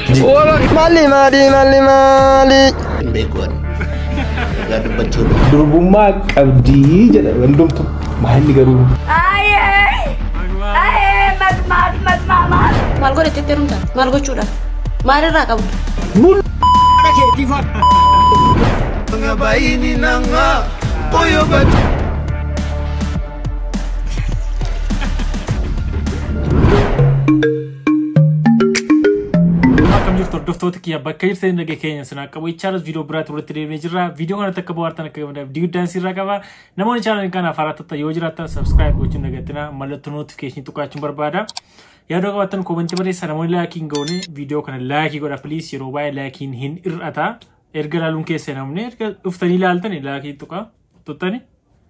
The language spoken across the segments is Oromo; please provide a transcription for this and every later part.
Mali mali mali mali. Hin beekuun. Egaa dubbachuudha. Durbummaa qabdii jedha hundumtu maalli garuu Maal godhetti heerumta? Maal gochuudha? Maalirraa qabdu? Akkam jirtu hordoftoota kiyya bakka jirtan nagaa keenya sinaa qabu ichaalas viidiyoo biraatti walitti deemnee jirra. Viidiyoo kanatti akka bohaartan akka gamadaaf diiguddaan sirraa qaba. Namoonni chaanalii kana afaaraa tatta yoo jiraattan subscribe gochuun dagattina mallattoo notifiikeeshinii tuqaachuun barbaada. Yaadoo qabaattan koomentii barreessa namoonni laakiin ga'uun viidiyoo kana laakii godha piliis yeroo baay'ee laakiin hin hir'ata. Erga laaluun keessa namni erga dhuftanii ilaaltan laakii tuqa tuttani.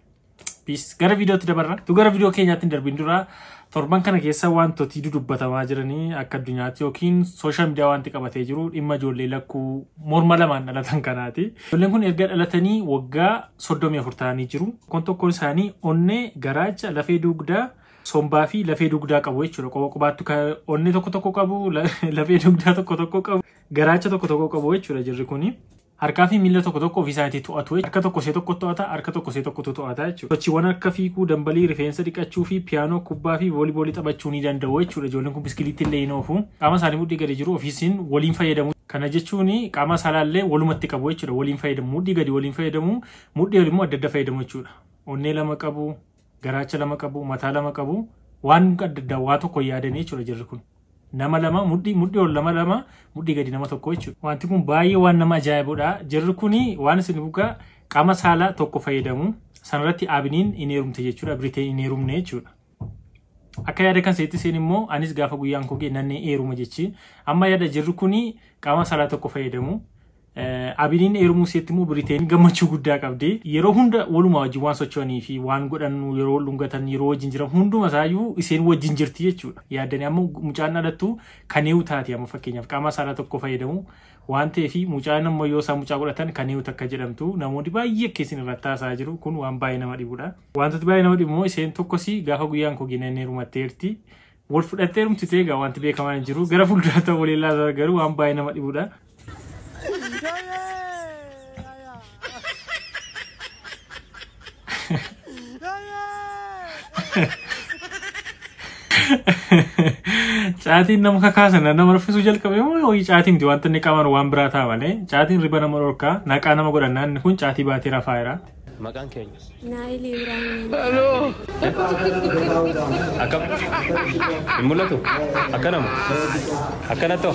Peace. Gara viidiyootti dabarra. Tu gara viidiyoo keenyaatti hin darbin dura torban kana keessa wantooti dubbatamaa jiranii akka addunyaatti yookiin sooshaal miidiyaa wanti qabatee jiru dhimma ijoollee lakkuu morma lamaan dhalatan kanaati. Ijoolleen kun erga dhalatanii waggaa soddomii afur ta'anii jiru. Tokkoon tokkoon isaanii onnee, garaacha, lafee dugdaa, sombaa fi lafee dugdaa qabu jechuudha. Qoba qobaattu onnee tokko tokko qabu, lafee dugdaa tokko tokko qabu, garaacha tokko tokko qabu jechuudha jirri kuni. harkaa fi miila tokko tokko ofii isaaniitii to'atu harka tokko see tokko to'ata harka tokko see tokkotu to'ata jechuudha. Sochiiwwan akka fiiguu, dambalii, rifeensa dhiqachuu fi piyaanoo, kubbaa fi vooliboolii taphachuu ni danda'u jechuudha. Ijoolleen kun biskiliitti illee hin oofu. Qaama isaanii mudhii gadi jiru ofiisiin waliin fayyadamu. Kana jechuun qaama saalaallee walumatti qabu jechuudha. Waliin fayyadamu. Mudhii gadi waliin fayyadamu. Mudhii immoo adda adda fayyadamu jechuudha. Onnee lama qabu, garaacha lama qabu, mataa lama qabu. Waan adda addaa waa tokko yaadanii jechuudha jirri kun. nama lama mudhii mudhii ol lama lama mudhii gadi nama tokko jechuudha. Wanti kun baay'ee waan nama ajaa'ibudha. Jirri kuni waan isin bugaa qaama saalaa tokko fayyadamu sanarratti abiniin hin heerumte jechuudha. Biriteen hin heerumne jechuudha. Akka yaada kan seetti seen immoo anis gaafa guyyaan koo geennan heeruma jechi. Amma yaada jirri kuni qaama saalaa tokko fayyadamu. Abiniin heerumuu seetti immoo biriteen gammachuu guddaa qabdi. Yeroo hunda walumaa wajjin waan socho'anii fi waan godhannu yeroo wal dhungatan yeroo wajjin jiran hunduma isaayyuu isheen wajjin jirti jechuudha. Yaaddanii amma mucaan dhalattu kan eewu taati amma fakkeenyaaf qaama saalaa tokko fayyadamu waan ta'eef mucaan ammoo yoo isaan mucaa godhatan kan eewu takka jedhamtu namoonni baay'ee keessin irratti haasaa jiru kun waan baay'ee nama dhibudha. Wantooti baay'ee nama dhibu immoo isheen tokkos gaafa guyyaan koo geennan heerumatteerti. Wal fudhattee heerumtitee egaa wanti beekamaa hin jiru gara fuulduraatti waliin garuu waan baay'ee nama dhibudha. Caatiin nama kakaasan nama raffisuu jalqabe moo hojii caatii miti wanta inni qaban waan biraa ta'a malee caatiin riba nama dhorkaa naqaa nama godhannaan inni kun caatii baatee rafaa jira. Maqaan keenya. Naayilii Ibraahim. Akkam? Hin mul'atu? Akkanama? Akkanatto?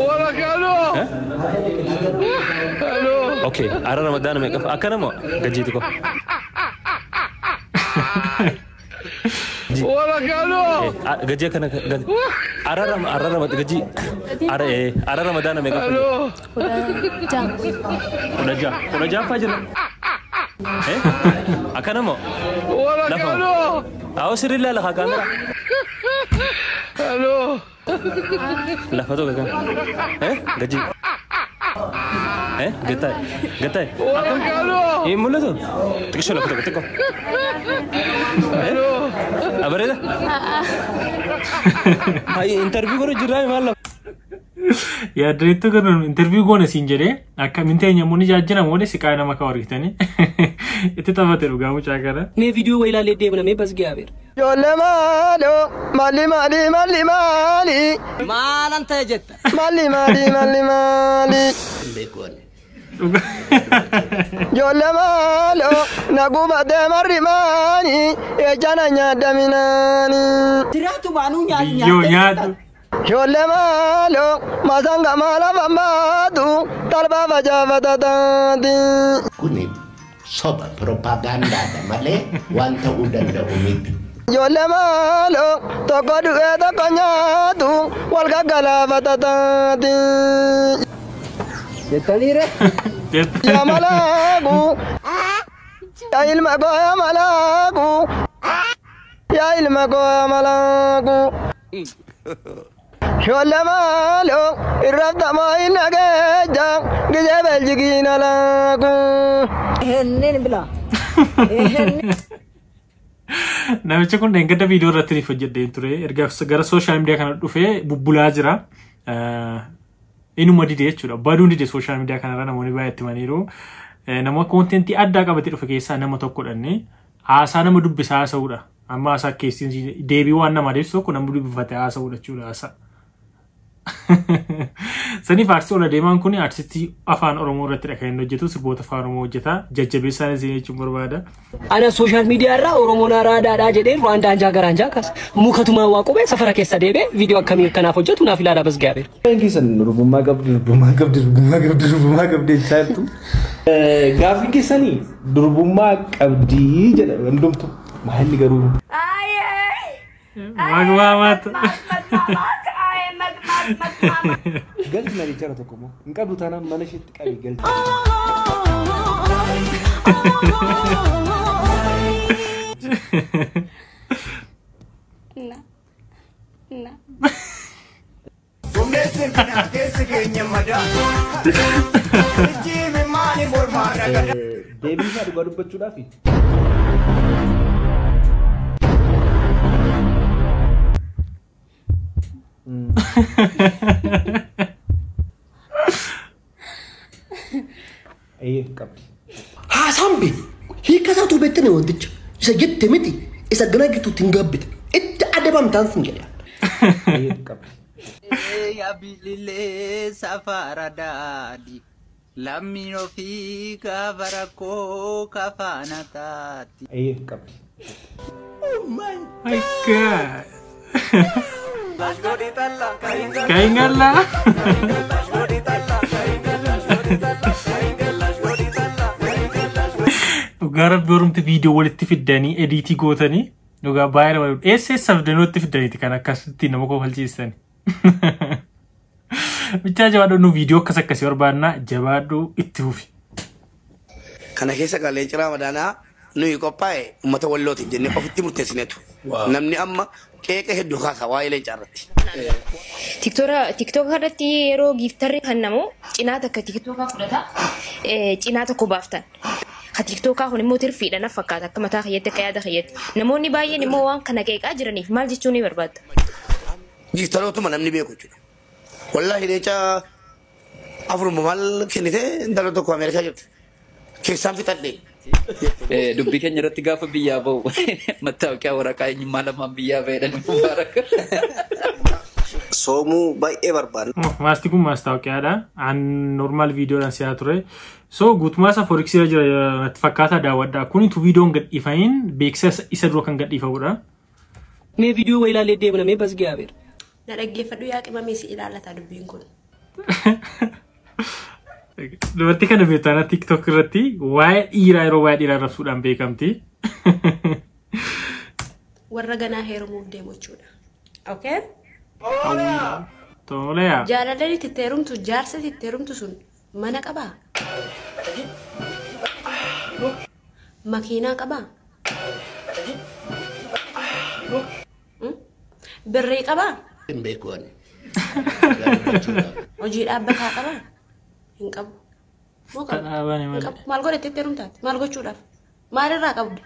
Okay, ara Ramadaana meeqa? Akkanama? Gajiiti ko. Gaji akkana ara rama ara rama gaji ara eh ara Ramadaana meeqa? Kudha ja'a. Kudha ja'a. Kudha ja'affaa jira. Eh? Akkanama? Lafa. Awo sirrii laala haa kaamera. Lafa tokko kan. Eh? Gaji. Eh? Gattaay. Gattaay. Hin mul'atu? Xiqqishoo lafa tokko xiqqoo. Eh? Abareeda? Hayi intarviyuu godhu jirraa maal lafa? Yaaddanitti kan interviyuu goone siin jedhee akka minteenya muuni jaajjina moone siqaa nama ka horritanii itti taphate dhugaa mucaa kana. मैं video वही ला लेते बना मैं बस गया फिर Ijoollee maaloo mali mali mali mali. माल अंत है जत Mali mali mali mali. Hin beekuun. Ijoollee maaloo naguma deemarri maani ejjana nyaadaminaani. Biyyoo nyaadhu. Ijoollee maaloo masanga maala fammaatu talbaa facaafata taati. Kuni soba piroopaagandaadha malee waan ta'uu danda'u miti. Ijoollee maaloo tokko du'ee tokko nyaatu wal gaggalaafata taati. Yaa malaaku yaa ilma koo yaa malaaku yaa ilma koo yaa malaaku. Ijoollee maaloo irrafta moo hin dhageeja gizee beljigiin alaaku. Namichi kun dheengadda viidiyoo irratti nuuf hojjedhee ture. Erga gara sooshaal miidiyaa kana dhufee bubbulaa jira. Inuma dide jechuudha. Baduun dide sooshaal miidiyaa kanarra namoonni baay'ee itti himaniiru. Eh, Nama koontentii addaa qabatee dhufe keessaa nama tokkodhanne haasaa nama dubbisaa haasa'uudha. Amma haasaa keessi deebii waan nama adeemsu tokko namni dubbifate haasa'uudha jechuudha haasaa. Saniif aartistii ola deemaan kun aartistii afaan Oromoo irratti kan inni hojjetu sirboota afaan Oromoo hojjeta. Jajjabeessaan isin jechuun barbaada. Ana sooshaal miidiyaa irraa Oromoon araadaadhaa jedhee Ruwaandaa anjaa gara anjaa kaasa. Mukatumaan waa qubee safara keessa deebee viidiyoo akkamii kanaaf hojjetu naaf ilaalaa bas gaabeera. Waan keessan durbummaa qabdi, durbummaa qabdi, durbummaa qabdi, durbummaa qabdi jechaa jirtu. Gaaffiin keessanii durbummaa qabdi jedha hundumtu maalli garuu Magmaamaatu. galti na jechara tokko moo hin qabdu taanaan mana isheetti qabi galti. Deebii isaa dhugaa dubbachuudhaafi. Eeyyee qabdi. Haasaambe hiikkasaatu beektane wanticha isa jette miti isa gana gituutti hin gabbite itti adabamtaan sin jedha. Eeyyee qabdi. Yabililee safara daadhi lammiin ofii gaafa rakkoo kafaana taati. Eeyyee qabdi. My God. Kaingalla. Dhugaa rabbi oromti viidiyoo walitti fiddanii ediitii gootanii dhugaa baay'ee nama dhibu. Eessa eessa fidanii walitti fiddaniiti kan akkasitti nama kofalchiisani. Bichaa jabaadhu nu viidiyoo akkas akkasii barbaannaa jabaadhu itti fufi. Kana keessa qaalleen ciraa madaanaa nuyi qophaa'e uummata wallootiif jennee ofitti murteessineetu. Namni amma qeeqa hedduu kaasa waa'ee leencaa irratti. Tiktook irratti yeroo giiftarri kennamu cinaa takka tiktookaa fudhata cinaa tokko baaftan. Ka tiktookaa kun immoo tirfiidha na fakkaata akka mataa kiyyatte akka yaada kiyyatte. Namoonni baay'een immoo waan kana qeeqaa jiraniif maal jechuu ni barbaadda? Giiftarootuma namni beeku jechuudha. Wallaahi leencaa afuruma maal kennite intala tokko Ameerikaa jirti. Keessaan fixadhe. Dubbii keenya irratti gaafa biyyaa bahu mattaawaqaa waraqaa eenyummaa lamaan biyyaa fayyadanii mubaaraka. Soomuu baay'ee barbaada. Maasti kun maastaawoqiyaadha. An normaal viidiyoodhaan si'aa ture. So guutummaa isaa fooriksii irra jira natti fakkaata daawwadha. Kunitu viidiyoon gadhiifamin beeksisa isa dura kan gadhiifamudha. Mee viidiyoo wayii ilaalee deemna mee bas gaabeera. Na dhaggeeffadhu yaa qimamee si ilaallata dubbiin kun. Dubartii kana beektaa TikTok irratti waa'ee dhiiraa yeroo waa'ee dhiiraa rabsuudhaan beekamti. Warra ganaa heerumuuf deemu jechuudha. Okay? Toleyaa. Jaalalli itti heerumtu jaarsa itti heerumtu sun mana qabaa? Makiinaa qabaa? Hmm? Birrii qabaa? Hin beeku ani. Hojii dhaabbataa qabaa? Hin qabu. Moo qabu? Kadhaabani Hin malee. qabu. Maal godhe itti heerumtaati? Maal gochuudhaaf? Maalirraa qabdu?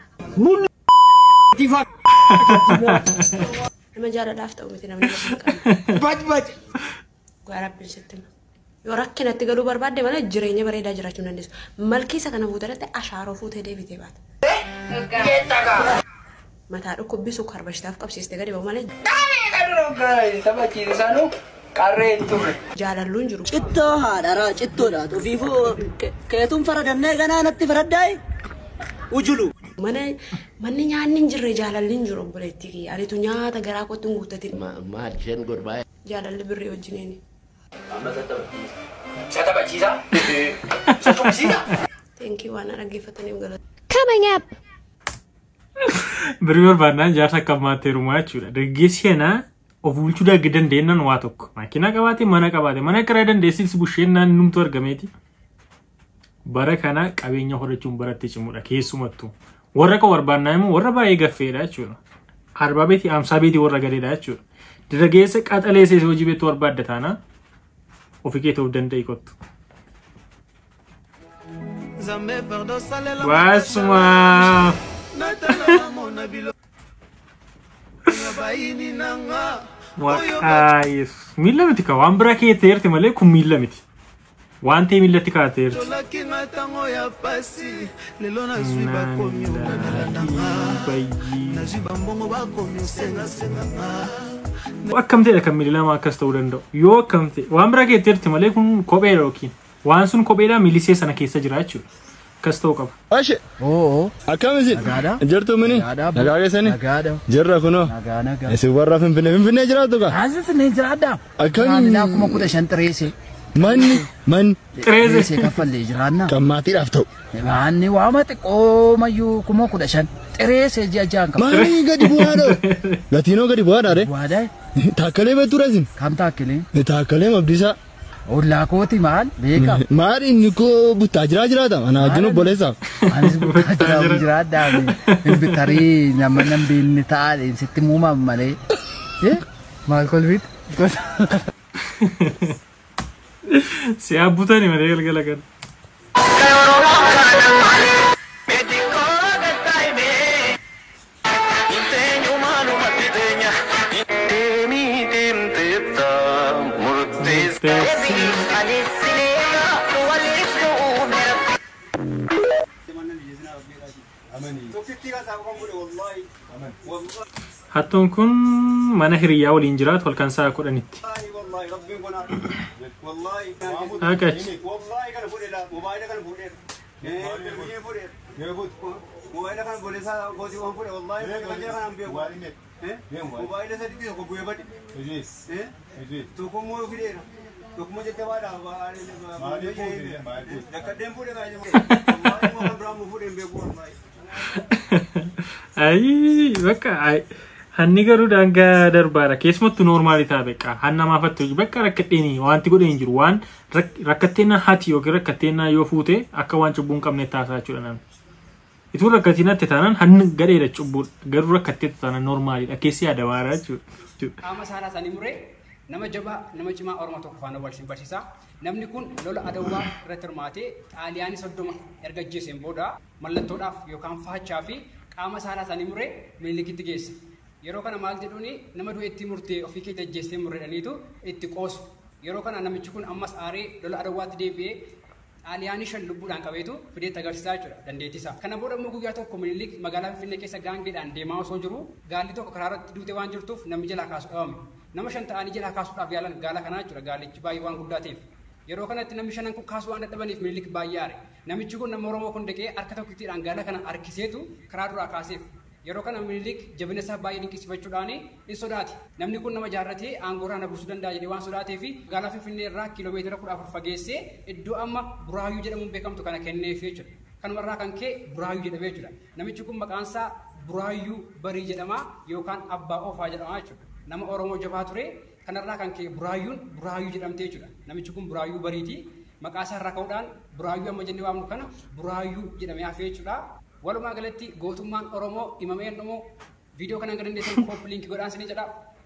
Nama jaalalaaf ta'u miti namni lafa hin qabu. Baj baj. Gaa rabbiin sitti hima. Yoo rakkinatti galuu barbaadde malee jireenya bareedaa jiraachuu hin dandeessu. Malkii isa kana fuutarratti ashaaroo fuutee deebitee baata. Mataa dhukkubbisu karbashitaaf qabsiistee gadi ba'u malee Taphachiisaanu qarree hin turre. jaalalluun jiru. Cittoo haadharaa cittoodha. Ofiifuu keetuun faradannee ganaa natti faraddaa'e. Ujulu. Mana manni nyaanni hin jirre jaalalli hin jiru obboleettii kiyya. Anitu nyaata garaa kootti hin guuttatin. Maal isheen godhu baay'ee. Jaalalli birrii wajjiniini. Isa taphachiisaa? Isa tuqsiisaa? Teenkii waan na dhaggeeffataniif galata. Coming up! Birrii barbaadnaan jaarsa akka ammaatti heerumaa jechuudha. Dargaggeessi kanaa of bulchuu dandeenyaan waa tokko. Makiinaa qabaate mana qabaate mana kiraa dandeessis busheennaan numtu argameeti. Bara kana qabeenya horachuun baratti cimudha keessumattuu. Warra kan barbaannaa immoo warra baay'ee gaffeedha jechuudha. Arbaa beetii amsaa beetii warra galeedha jechuudha. Dargaggeessa qaxalee seesee hojii beektuu barbaadda taana ofii kee ta'uu danda'i kottu. Waasuma. Waaqaa Yesuus. Miila miti ka waan biraa keettee jirti malee kun miila miti. Waan ta'e miillatti kaa'attee jirti. tolakinga ntango ya pasi lelo nazwi bakomi okomela nanga nazwi bambongo bakomi osengasenganga Akkam ta'edha kan miila lama akkas ta'uu danda'u. Yoo akkam ta'e waan biraa keettee jirti malee kun kopheedha yookiin waan sun kopheedha miilisee sana keessa jira jechuudha. Akkas ta'uu qaba. Ashe. Oo. Akkamisin? Jirtu mini? Nagaa keessani? Jirra kunoo. Isin warra Finfinnee Finfinnee jiraattu kaa? As Finfinnee jiraadha. Akkamii? Maamilaa kuma kudha shan xireese. Manni manni. Xireese kaffallee jiraanna. Qammaatiidhaaf ta'u. Manni waama xiqqoo mayyuu kuma kudha shan. Xireese ji'a ja'an qaba. Maali gadi bu'aadha? Gatiinoo gadi bu'aadha re? Bu'aadha. Taakkalee beektu reesin? Kam taakkalee? Taakkalee mabdiisaa. Ollaa kooti maal beeka. Maali inni koo buttaa jiraa jiraata? Ana wajjin obboleessaaf. Anis buttaa jiraa jiraadhaa. Bitarii nama nan beelni ta'a sitti muumamu malee. Maal kolfiit? Si abbutani malee galgala kan. Hattuun kun mana hiriyaa waliin jiraatu halkan sa'a kudhanitti. Haqachi. Ayi bakka ay hanni garuu daangaa darbaadha keessumattuu noormaalii ta'a beekaa hanna maafattu bakka rakkadheeni wanti godhee hin jiru waan rakkatteena hati yookiin rakkatteena yoo fuute akka waan cubbuu hin qabne taasisaa jechuudha namni. Ituu rakkatinatti taanaan hanni gadheedha cubbuu garuu rakkatteetti taanaan noormaaliidha keessi yaada waaraa jechuudha. Qaama saalaa isaanii muree nama jabaa nama cimaa Oromoo tokko faana wal barsiisa. Namni kun lola adawwaa irratti hirmaatee xaaliyaanii soddoma erga ajjeeseen booda mallattoodhaaf yookaan faachaa fi qaama saalaa isaanii muree miilikitti geesse. Yeroo kana maal jedhuuni nama du'e itti murtee ofii keetti ajjeestee murreedhaniitu itti qoosu. Yeroo kana namichi kun ammas aaree lola adawwaatti deebi'ee xaaliyaanii shan lubbuudhaan qabeetu fideetti agarsiisaa jechuudha dandeettisaa. Kana booda immoo guyyaa tokko minilik magaalaa Finfinnee keessa gaangeedhaan deemaa osoo jiru gaalli tokko karaa irratti duute waan jirtuuf namni jalaa kaasu dhabame. Nama shan ta'anii jalaa kaasuudhaaf yaalan gaala kanaa jechuudha gaalichi baay'ee waan guddaa ta'eef. Yeroo kanatti namni shanan kun kaasuu waan dadhabaniif minilik baay'ee aare. Namichi kun nama Oromoo kun dhaqee harka tokkittiidhaan gaala kana harkiseetu karaa duraa kaaseef. Yeroo kana minilik jabina isaa baay'ee dinqisiifachuudhaan in sodaate. Namni kun nama jaarratee aangoo irraa na buusuu danda'a jedhee waan sodaateef gaala Finfinnee irraa kiiloomeetira kudha afur fageessee iddoo amma Buraayyuu jedhamuun beekamtu kana kenneef jechuudha. Kanumarraa kan ka'e Buraayyuu jedhamee jechuudha. Namichi kun maqaan isaa Buraayyuu Barii jedhama yookaan Abbaa Oofaa jedhama jechuudha. Nama Oromoo jabaa ture kanarraa kan ka'e Buraayyuun Buraayyuu jedhamtee jechuudha. Namichi kun Buraayyuu Bariiti. Maqaa isaa irraa ka'uudhaan Buraayyuu amma jennee waamnu kana Buraayyuu jedhamee hafee jechuudha. Walumaa galatti gootummaan Oromoo himamee dhumu viidiyoo kanaan gadi dandeessan koop liinkii godhaan sinii jedha.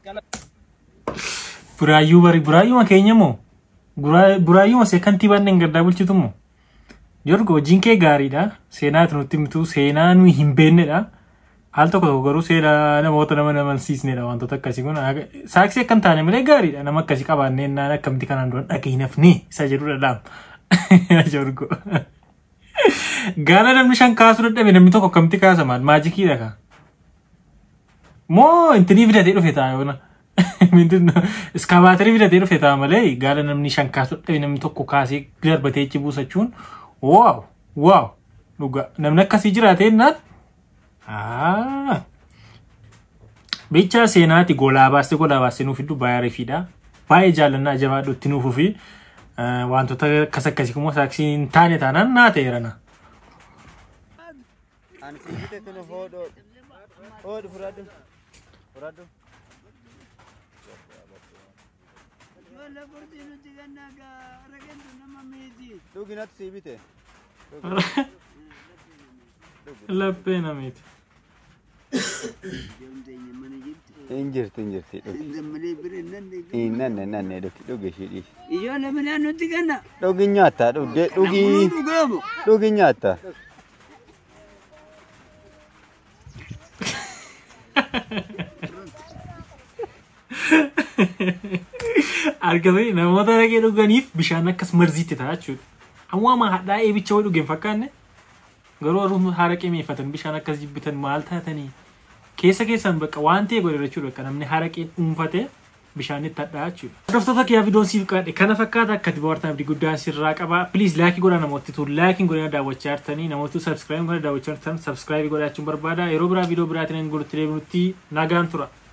Buraayyuu bari buraayyuma keenya moo buraayyuma see kantiibaan gaddaa bulchitu moo jorgo hojiin kee gaariidha seenaati nutti himtu seenaa nuyi hin beennedha al tokko tokko garuu seenaa namoota nama namansiisnedha wantoota akkasii kun saaksii akka hin taane malee gaariidha nama akkasii qabaannee naan akkamitti kanaan dura dhagee nafni isa jedhudha dhaam jorgo gaala namni shan kaasuu dadhabe namni tokko akkamitti kaasa maal maajikiidha kaa moo intinii fidatee dhufe ta'a yoona iskaabaatarii fidatee dhufe ta'a malee gaala namni shan kaasuu dadhabe namni tokko kaasee darbatee ichi buusachuun waaw waaw dhuga namni akkasii jiraatee naan Bicha seenaati golaa baastee golaa baastee nuuf iddoo baay'ee rifiidha. Baay'ee jaallannaa jabaadhu itti nuufuu fi wantoota akkas akkasii kuma saaksii hin taane taanaan naa ta'eerana. Ani sibiite kun hodho hodhu fudhadhu fudhadhu. Dhuginatu sibiite. Laphee namiiti. Hin jirti hin jirti dhugi. Hin nanne nanne dhugi dhugi ishii dhiisi. Ijoollee midhaan nutti kenna. Dhugi nyaata dhugdee dhugi dhugi nyaata. Ha argatanii namoota araqee dhuganiif bishaan akkas marziitti ta'a jechuudha. Ammoo hadhaa'ee bicha wayii dhugeen fakkaanne garuu warri haraqee meeffatan bishaan akkas jibbitan maal taatanii keessa keessan bakka waan ta'e godhe jechuudha bakka namni haraqee dhuunfatee bishaanitti hadhaa jechuudha. Hordoftoota kiyyaa viidiyoon siif qaadhe kana fakkaata akka itti bohaartan abdii guddaan sirraa qaba. Piliis laayikii godhaa namooti tu laayikiin godhanii daawwachaa jirtanii namooti sabskiraayib godhanii daawwachaa jirtan sabskiraayib godhachuun barbaada. Yeroo biraa viidiyoo biraatiin gulutti deebinutti nagaan tura.